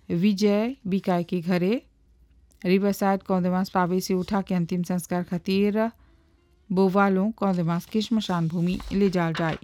विजय बिकाय के घरे रिवरसाइड कौंदमास पावे से उठा के अंतिम संस्कार खातिर बोवालों कौंदमास की श्मशान भूमि ले जाल जाए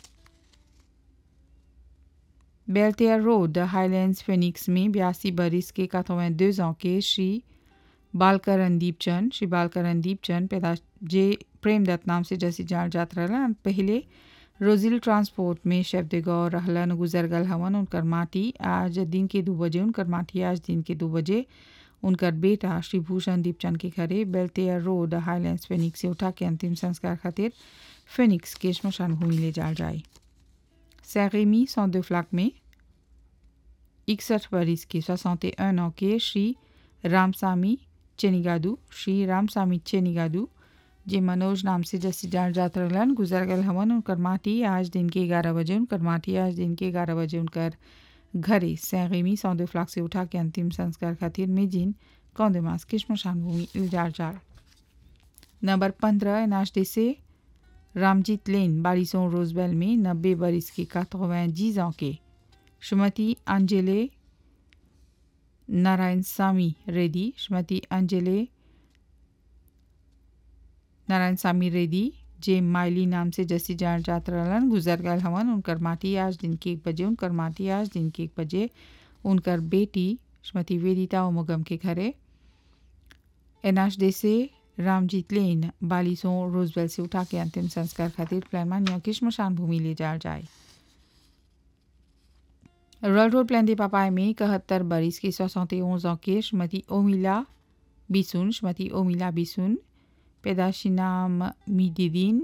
बेल्टियर रोड हाईलैंड्स फिनिक्स में बयासी बरिस के 82 ans के श्री बालकरणदीप चंद श्री बालकरणदीप चंद पैदा जे प्रेमदत्त नाम से जैसी जान जात रहलन पहले रोजिल ट्रांसपोर्ट में शेफ दे गौर रहलन गुजर गल हवन उनकर माटी आज दिन के दो बजे उनकर माटी आज दिन के दो बजे उनकर बेटा श्री भूषण दीपचंद के घरे बेल्टेयर रोड हाईलैंड्स फिनिक्स से उठा के अंतिम संस्कार खातिर फिनिक्स के श्मशान भूमि ले जाल जाए सैरेमी सौदे फ्लाक में इकसठ बरिस के सोसौते un ans के श्री रामसामी चेनिगादू श्री रामसामी चेनिगादू जे मनोज नाम से जैसे जान जात रहलन गुजर गल हवन उनकर माटी आज दिन के ग्यारह बजे उनकर माटी आज दिन के ग्यारह बजे उनकर घरे सैरेमी सौदे फ्लाक से उठा के अंतिम संस्कार खातिर मेजिन कौंदेमास की श्मशान भूमि इल्जार जाल नंबर पंद्रह एनआरडी से रामजीत लेन बारिशों रोजबेल में नब्बे बरिस की quatre-vingt-dix ans के श्रीमती अंजले नारायण सामी रेड्डी श्रीमती अंजले नारायण सामी रेड्डी जे माइली नाम से जैसी जान जात रहलन गुजर गल हवन उनकर माटी आज दिन के एक बजे उनकर माटी आज दिन के एक बजे उनकर बेटी श्रीमती वेदिता उमगम के घरे एनाश डे से रामजीत लेन बालिसों रोजबेल से उठा के अंतिम संस्कार खातिर प्लान की श्मशान भूमि ले जाल जाए रॉयल रोड प्लान दे पापाई में इकहत्तर बरिस की सोसौते ओज के श्रीमती ओमिला बिसुन श्रीमती ओमिला बिसुन पैदाशी नाम मीदीदीन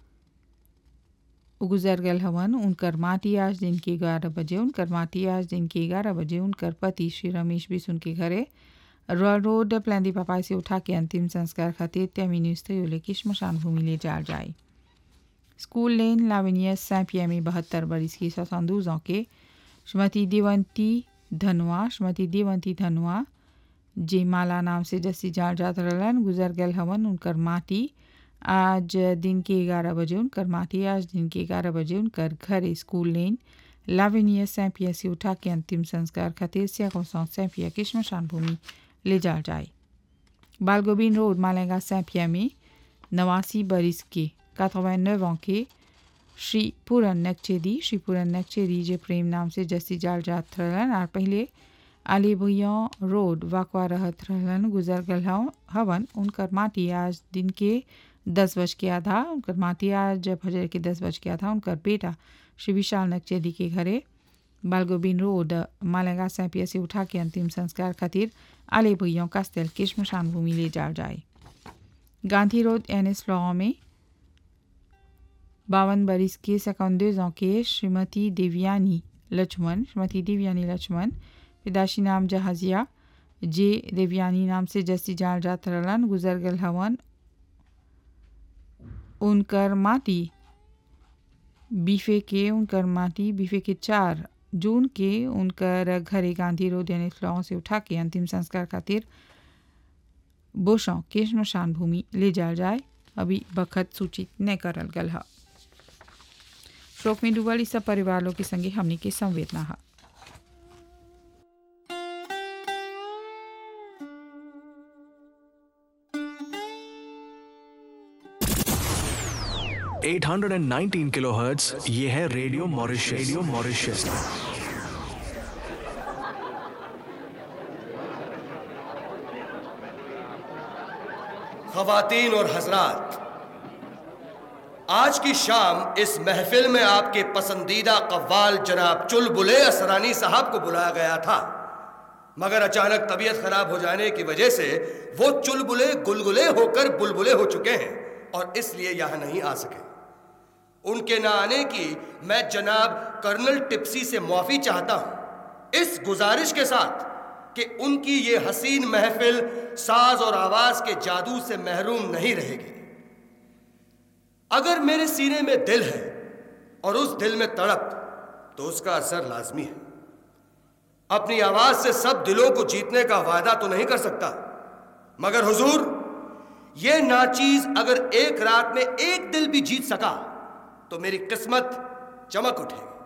गुजर गल हवन उनकर माटी आज दिन के ग्यारह बजे उनकर माटी आज दिन के ग्यारह बजे उनकर पति श्री रमेश बिसुन के घरे रॉयल रोड प्लांदी पापाई से उठा के अंतिम संस्कार खातिर त्यामिनिस्त योले की श्मशान भूमि ले जाल जाए स्कूल लेन लाविनियस सैंपिया में बहत्तर बरिस की सौसंदूज के श्रीमती देवंती धनवा श्रीमती देवंती धनवा जे माला नाम से जैसी जान जात रहलन गुजर गल हवन उनकर माटी आज दिन के ग्यारह बजे उनकर माटी आज दिन के ग्यारह बजे उनकर घर स्कूल लेन लाविनिया सैंपिया से उठा के अंतिम संस्कार खातिर सियाकोसौं सैंपिया की श्मशान भूमि ले जाल जाए बालगोबिन रोड मालेगा सैंपिया में नवासी बरिस के 89 ans के श्री पूरन नक्चेदी श्री पूरन नक्चेदी जे प्रेम नाम से जस्सी जाल जात रहलन और पहले अली भैया रोड वाकवा रहत रहलन गुजर गल हवन उनकर माटी आज दिन के दस बज के आधा उनकर माटी आज फजर के दस बज के आधा उनकर बेटा श्री विशाल नक्चेदी के घरे बालगोबिन रोड मालेगा सैंपिया से उठा के अंतिम संस्कार खातिर आले भैया कास्तेल की श्मशान भूमि ले जाल जाए गांधी रोड एन एस फ्लॉ में बावन बरिस के सेकंडे के श्रीमती देवयानी लक्ष्मण श्रीमती देवयानी लक्ष्मण पिदाशी नाम जहाजिया जे देवयानी नाम से जैसी जाल जात रहलन गुजर गल हवन उनकर माटी बीफे के उनकर माटी बीफे के चार जून के उनकर घरे गांधी रोड यानी फ्लॉ से उठा के अंतिम संस्कार खातिर बोशों के श्मशान भूमि ले जाल जाए अभी बखत सूचित न करल गल है शोक में डूबल सब परिवार लोग के संगे हमनी के संवेदना है eight hundred and nineteen kilo hertz ये है रेडियो मॉरिशस रेडियो मॉरिशस खवातीन और हजरात आज की शाम इस महफिल में आपके पसंदीदा कव्वाल जनाब चुलबुले असरानी साहब को बुलाया गया था मगर अचानक तबीयत खराब हो जाने की वजह से वो चुलबुले गुलगुले होकर बुलबुले हो चुके हैं और इसलिए यहां नहीं आ सके उनके ना आने की मैं जनाब कर्नल टिप्सी से माफी चाहता हूं इस गुजारिश के साथ कि उनकी ये हसीन महफिल साज और आवाज के जादू से महरूम नहीं रहेगी अगर मेरे सीने में दिल है और उस दिल में तड़प तो उसका असर लाजमी है अपनी आवाज से सब दिलों को जीतने का वायदा तो नहीं कर सकता मगर हुजूर ये नाचीज अगर एक रात में एक दिल भी जीत सका तो मेरी किस्मत चमक उठेगी